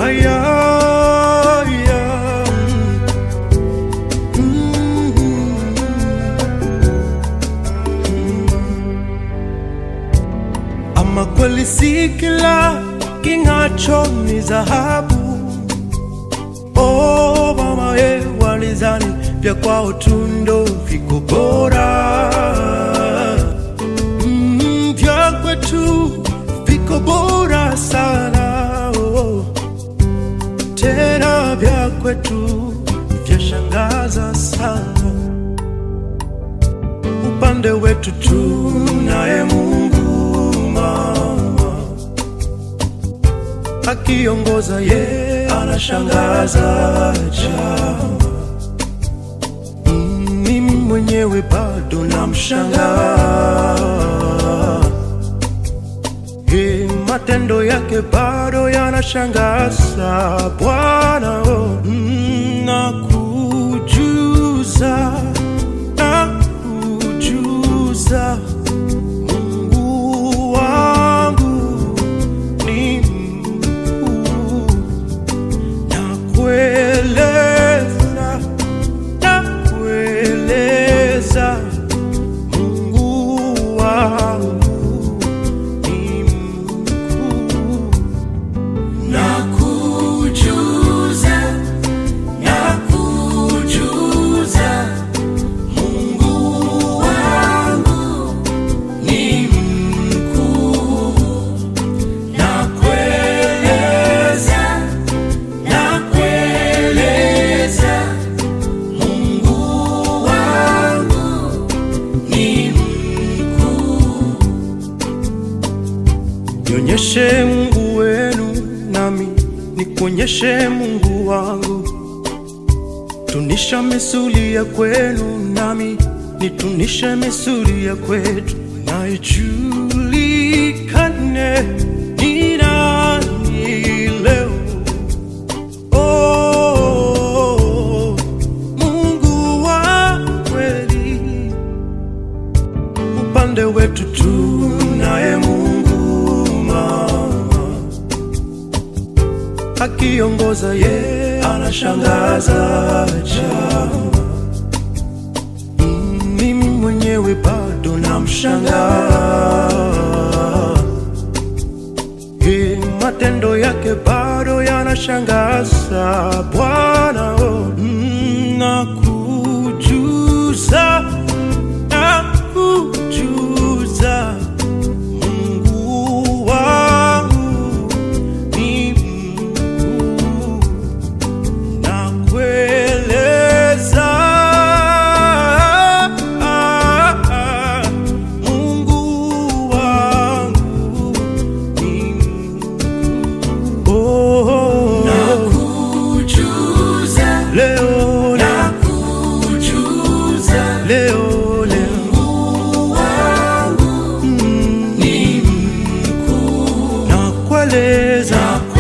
aya, aya. Mm. Ama kweli si kila king'acho ni dhahabu. Oh mama ye, walizani vya kwao tu ndo viko bora. Mm, vya kwetu viko bora sana oh. Tena vya kwetu vyashangaza sana upande wetu tunaye Mungu mama, akiongoza ye anashangaza chama. Mm, Mimi mwenyewe bado namshangaa, Ye, matendo yake bado yanashangaza Bwana. Oh, mm, nakujuza nakujuza Mungu wangu ni mkuu, nakueleza nakueleza Mungu wangu ni mkuu, Nakujuza, nakujuza, Mungu wangu ni mkuu. Nakueleza, nakueleza, Mungu wangu ni mkuu. nionyeshe Mungu wenu nami nikuonyeshe Mungu wangu, tunisha misuli ya kwenu nami nitunishe misuli ya kwetu, na ijulikane ni nani leo. Oh, Mungu wa kweli upande wetu tunaye Mungu mama, akiongoza ye anashangaza chama. Mm, Mimi mwenyewe bado namshangaa, Ye, matendo yake bado yanashangaza Bwana. Oh, mm, nakujuza nakujuza Mungu wangu ni mkuu, nakueleza Mungu wangu ni mkuu. Oh, Nakujuza, leo leo nakujuza, leo leo Mungu wangu mm, ni mkuu. nakueleza